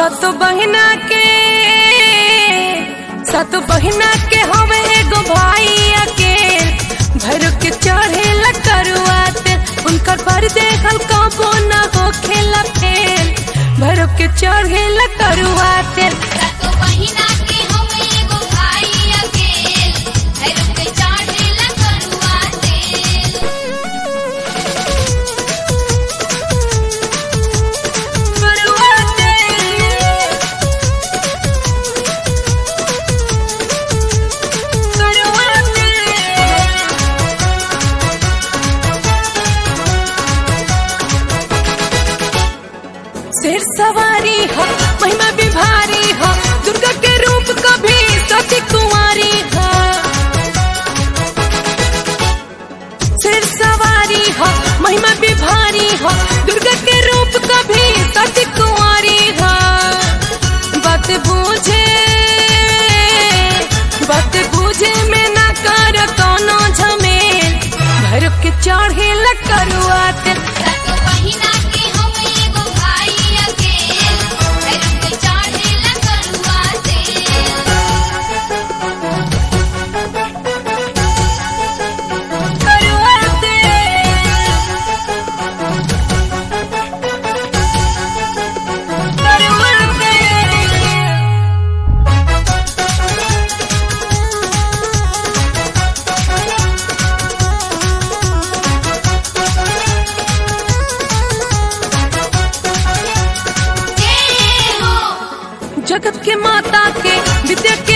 सत बहिना के सत बहिना के हवे एगो भाई अकेल भर के चढ़े करुआते उनकर पर देखल कबो न हो खेला फेल भर के चढ़े करुआते सतो बहिना के हमें एगो भाई अकेल भैरव के चाढ़ेला करुआ तेल शेर सवारी हो महिमा भी भारी हो दुर्गा के रूप कभी सती कुंवारी हो शेर सवारी हो महिमा भी भारी हो दुर्गा के रूप कभी सती कुंवारी हो बात बूझे बात बूझे में ना कर कोनो झमेल भर के चढ़े करुआते सतो बहिना के हमें एगो भाई अकेल भैरव के चाढ़ेला करुआ तेल करुआते करुआते जय हो जगत के माता के विद्या के